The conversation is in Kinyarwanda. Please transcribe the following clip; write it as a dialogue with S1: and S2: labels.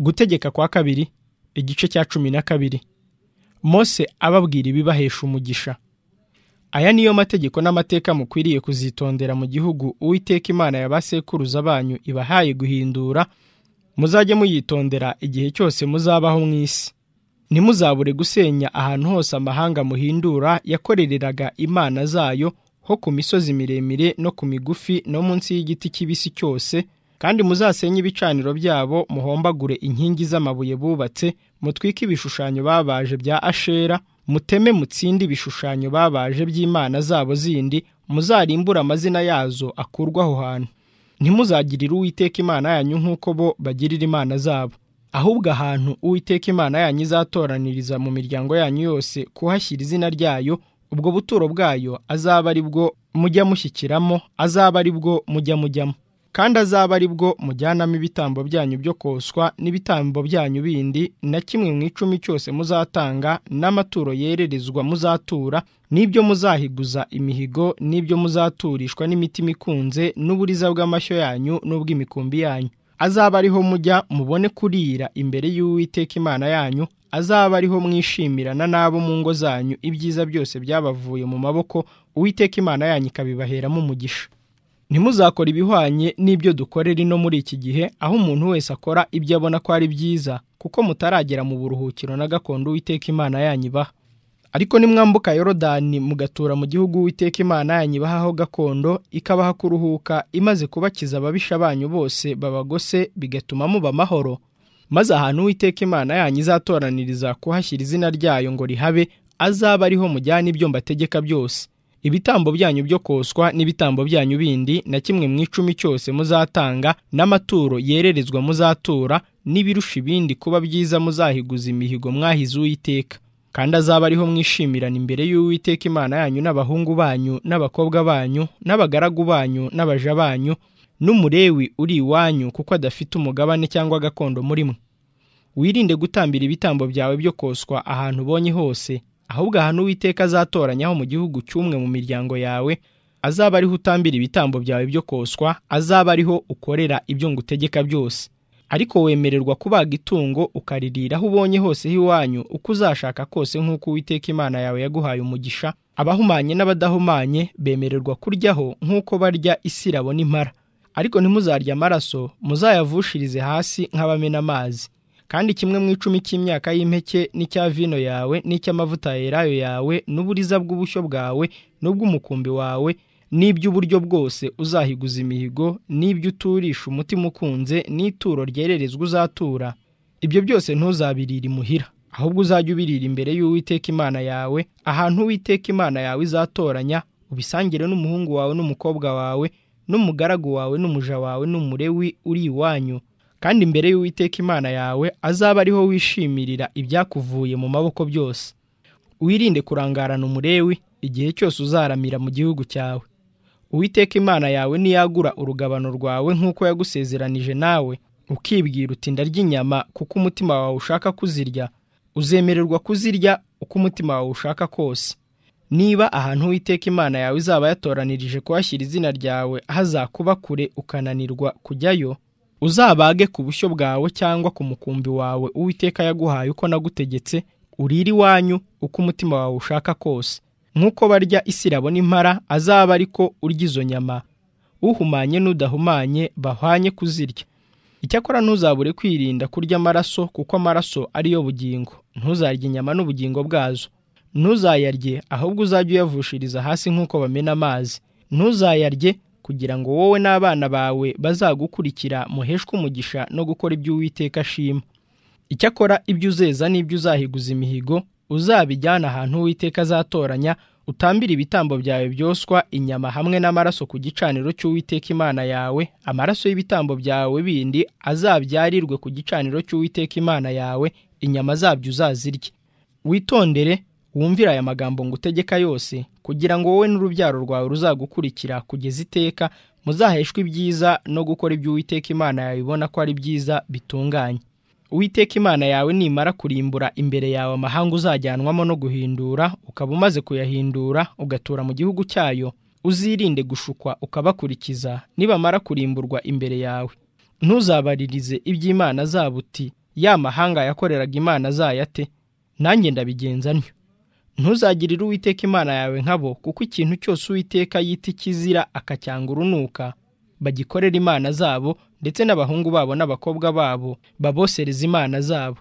S1: gutegeka kwa kabiri igice cya cumi na kabiri mose ababwira ibibahesha umugisha aya niyo mategeko n'amateka mukwiriye kuzitondera mu gihugu uwiteka imana ya ba sekuruza banyu ibahaye guhindura muzajye muyitondera igihe cyose muzabaho mu isi ntimuzabure gusenya ahantu hose amahanga muhindura yakorereraga imana zayo ho ku misozi miremire no ku migufi no munsi y'igiti kibisi cyose kandi muzasenye ibicaniro byabo muhombagure inkingi z'amabuye bubatse mutwike ibishushanyo babaje bya ashera muteme mutsinde ibishushanyo babaje by'imana zabo zindi muzarimbure amazina yazo akurwa aho hantu ntimuzagirire uwiteka imana yanyu nk'uko bo bagirira imana zabo ahubwo ahantu uwiteka imana yanyu izatoraniriza mu miryango yanyu yose kuhashyira izina ryayo ubwo buturo bwayo azaba ari bwo mujya mushyikiramo azaba ari bwo mujya mujyamo kandi azaba ari bwo mujyanamo ibitambo byanyu byo koswa n'ibitambo byanyu bindi na kimwe mu icumi cyose muzatanga n'amaturo yererezwa muzatura n'ibyo muzahiguza imihigo n'ibyo muzaturishwa n'imitima ikunze n'uburiza bw'amashyo yanyu n'ubw'imikumbi yanyu azaba ariho mujya mubone kurira imbere y'uwiteka imana yanyu azaba ariho mwishimirana n'abo mu ngo zanyu ibyiza byose byabavuye mu maboko uwiteka imana yanyu ikabibaheramo umugisha ntimuzakore ibihwanye n'ibyo dukorera ino muri iki gihe aho umuntu wese akora ibyo abona ko ari byiza kuko mutaragera mu buruhukiro na gakondo uwiteka imana yanyu ibaha ariko nimwambuka yorodani mugatura mu gihugu uwiteka imana yanyu ibahaho gakondo ikabaha kuruhuka imaze kubakiza ababisha banyu bose babagose bigatuma muba amahoro maze ahantu uwiteka imana yanyu izatoraniriza kuhashyira izina ryayo ngo rihabe azaba ariho mujyana ibyo mbategeka byose ibitambo byanyu byo koswa n'ibitambo byanyu bindi na kimwe mu icumi cyose muzatanga n'amaturo yererezwa muzatura n'ibirusha ibindi kuba byiza muzahiguza imihigo mwahize uwiteka kandi azaba ariho mwishimirana imbere y'uwiteka imana yanyu n'abahungu banyu n'abakobwa banyu n'abagaragu banyu n'abaja banyu n'umurewi uri iwanyu kuko adafite umugabane cyangwa gakondo muri mwe wirinde gutambira ibitambo byawe byo koswa ahantu ubonye hose ahubwo ahantu uwiteka azatoranyaho mu gihugu cy'umwe mu miryango yawe azaba ariho utambira ibitambo byawe byo koswa azaba ariho ukorera ibyo ngutegeka byose ariko wemererwa kubaga itungo ukaririra aho ubonye hose h'iwanyu uko uzashaka kose nk'uko uwiteka imana yawe yaguhaye umugisha abahumanye n'abadahumanye bemererwa kuryaho nk'uko barya isirabo n'impara ariko ntimuzarya amaraso muzayavushirize hasi nk'abamena amazi kandi kimwe mu icumi cy'imyaka y'impeke n'icya vino yawe n'icy'amavuta yerayo yawe n'uburiza bw'ubushyo bwawe n'ubw'umukumbi wawe n'iby'uburyo bwose uzahiguza imihigo n'ibyo uturisha umutima ukunze n'ituro ryererezwa uzatura ibyo byose ntuzabirire imuhira ahubwo uzajya ubirira imbere y'uwiteka imana yawe ahantu uwiteka imana yawe izatoranya ubisangire n'umuhungu wawe n'umukobwa wawe n'umugaragu wawe n'umuja wawe n'umurewi uri iwanyu kandi imbere y'uwiteka imana yawe azaba ariho wishimirira ibyakuvuye mu maboko byose wirinde kurangarana umurewi igihe cyose uzaramira mu gihugu cyawe uwiteka imana yawe niyagura urugabano rwawe nk'uko yagusezeranije nawe ukibwira uti ndarya inyama kuko umutima wawe ushaka kuzirya uzemererwa kuzirya uko umutima wawe ushaka kose niba ahantu uwiteka imana yawe izaba yatoranirije kuhashyira izina ryawe hazakuba kure ukananirwa kujyayo uzabage ku bushyo bwawe cyangwa ku mukumbi wawe uwiteka yaguhaye uko nagutegetse urire iwanyu uko umutima wawe ushaka kose nk'uko barya isirabo n'impara azaba ariko urya izo nyama uhumanye n'udahumanye bahwanye kuzirya icyakora ntuzabure kwirinda kurya amaraso kuko amaraso ariyo bugingo ntuzarye inyama n'ubugingo bwazo ntuzayarye ahubwo uzajye uyavushiriza hasi nk'uko bamena amazi ntuzayarye kugira ngo wowe n'abana bawe bazagukurikira muheshwe umugisha no gukora ibyo uwiteka ashima icyakora ibyo uzeza n'ibyo uzahiguza imihigo uzabijyana ahantu uwiteka azatoranya utambire ibitambo byawe byoswa inyama hamwe n'amaraso ku gicaniro cy'uwiteka imana yawe amaraso y'ibitambo byawe bindi azabyarirwe ku gicaniro cy'uwiteka imana yawe inyama zabyo uzazirye witondere wumvira aya magambo ngutegeka yose kugira ngo wowe n'urubyaro rwawe ruzagukurikira kugeza iteka muzaheshwe ibyiza no gukora ibyo uwiteka imana yawe ibona ko ari byiza bitunganye uwiteka imana yawe nimara kurimbura imbere yawe amahanga uzajyanwamo no guhindura ukaba umaze kuyahindura ugatura mu gihugu cyayo uzirinde gushukwa ukabakurikiza nibamara kurimburwa imbere yawe ntuzabaririze iby'imana zabo uti ya mahanga yakoreraga imana zayo ate nanjye ndabigenza ntyo ntuzagirire uwiteka imana yawe nk'abo kuko ikintu cyose uwiteka yita ikizira akacyanga urunuka bagikorera imana zabo ndetse n'abahungu babo n'abakobwa babo babosereza imana zabo